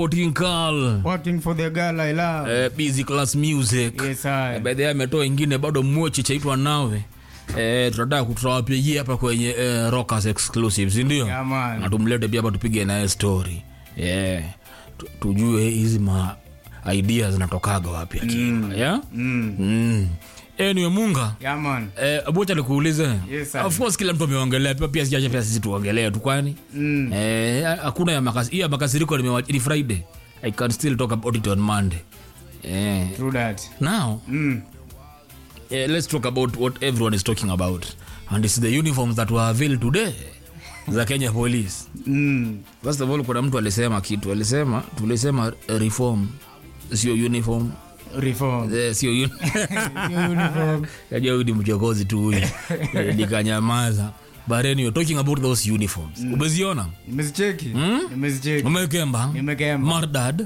Working Carl, Working for the girl I love. eh, busy class music Yes, I. Eh, by the way ametoa ingine bado mmochi chaitwa nawe eh, tunataka kutawapigia hapa kwenye eh, rockers exclusive sindio Yeah, man. na tumlete pia hapa tupige naye story yeah. Tu- tujue hizi ma idea zinatokaga wapi akiwa yeah? Mm. mm. anyway munga Yeah, man. Eh, bocha nikuulize Yes, sir. of course kila mtu ameongelea pia pia sijaje pia sisi tuongelee tu kwani Mm. eh, hakuna ya makasi hiyo ya makasiriko nimewa- ni friday i can still talk about it on monday eh, True that. now Mm. eh, let's talk about what everyone is talking about and it's the uniforms that were availed today za kenya police Mm. first of all kuna mtu alisema kitu alisema tulisema eh, reform sio uniform Reform. eh, sio uni- Uniform. Kajua huyu ni mchokozi tu huyu Eh, nikanyamaza but anyway talking about those uniforms umeziona Nimezicheki. Mm? Nimezicheki. umekemba Nimekemba. mardad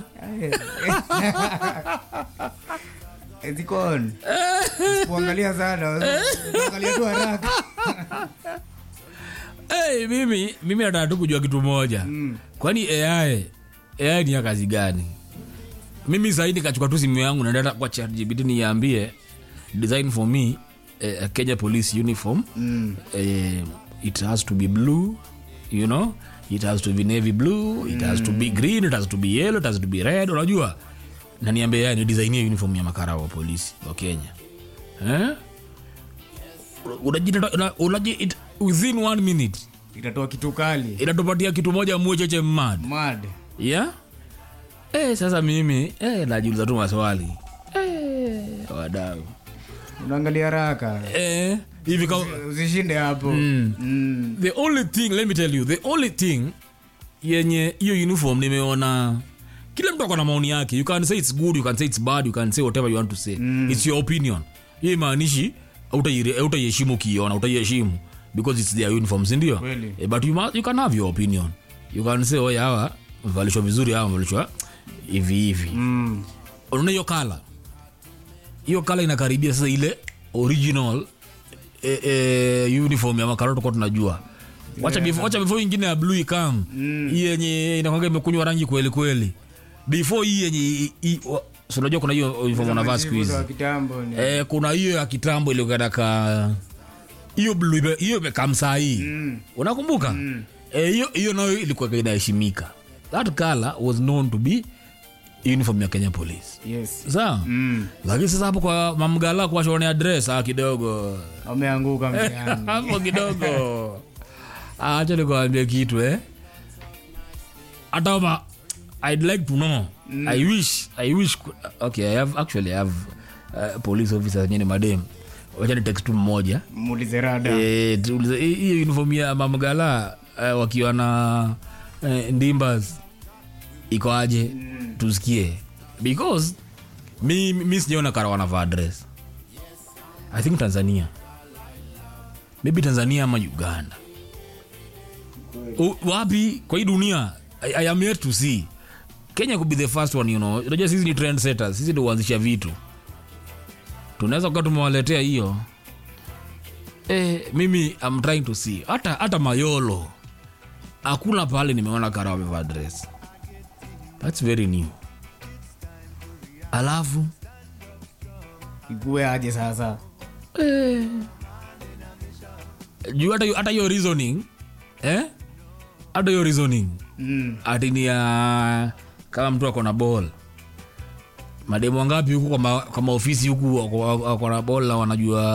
Ziko on. Usipoangalia sana. Usipoangalia tu haraka. hey, mimi mimi nataka tu kujua kitu moja Mm. kwani ai ai ni ya kazi gani mimi sahii nikachukua tu simu yangu naenda kwa chatgpt niambie design for me eh, a kenya police uniform Mm. eh, it has to be blue you know it has to be navy blue it has to be green it has to be yellow it has to be red unajua na niambie yani ni design ya uniform ya makara wa polisi wa kenya eh? Unajita- una- unaji it, within one minute Itatoa kitu kali. inatupatia kitu moja mwecheche mad Mad. yeah? eh, sasa mimi eh, najiuliza tu maswali eh, wadau Unaangalia haraka. eh, hivi kama Usishinde hapo. Mm. the only thing let me tell you the only thing yenye hiyo uniform nimeona kila mtu akona maoni yake you can say it's good you can say it's bad you can say whatever you want to say mm. it's your opinion hiyo imaanishi utaiheshimu ukiiona utaiheshimu because it's their uniform sindio Kweli. eh, but you, must, you can have your opinion you can say oye hawa mvalishwa vizuri hawa mvalishwa hivi hivi Mm. unaona hiyo kala hiyo kala inakaribia sasa ile original e, e, uniform ya makaro tukuwa tunajua wacha before, wacha before ingine ya blue ikam hii yenye inakwanga imekunywa rangi kweli kweli before hii yenye i- i- wa- si unajua kuna hiyo uniform wanavaa siku hizi Wa kitambo ni. eh, kuna hiyo ya kitambo iliyokataka hiyo blue ime- hiyo imekam saa hii Mm. unakumbuka Eh, hiyo hiyo nayo ilikuwa inaheshimika that color was known to be uniform ya kenya police Yes. sawa Mm. lakini sasa hapo kwa mamgala kuwashonea dress ah, kidogo Wameanguka mtihani. hapo kidogo Ah, acha nikuambie kitu eh hata kama i'd like to know i wish i wish okay i have actually i have uh, police officers wenyewe ni madem wacha ni text tu mmoja Muulize rada. Eh, tuulize, hii- hiyo uniform ya mamgala eh, wakiwa na eh, ndimbas iko aje tusikie because mi, mi sijaona kara wanavaa dress i think tanzania maybe tanzania ama uganda U, wapi kwa hii dunia I, I am yet to see kenya could be the first one you know unajua sisi ni trend setters sisi ndio huanzisha vitu tunaweza kuwa tumewaletea hiyo eh, mimi I'm trying to see hata hata mayolo hakuna pale nimeona kara wamevaa dress thats very new alafu Ikue aje sasa. eh, juu hata hiyo- hata hiyo reasoning eh? hata hiyo reasoning Mm. ati ni ya kama mtu ako na ball mademu wangapi huku kwa ma- kwa maofisi huku wako- wako na ball na wanajua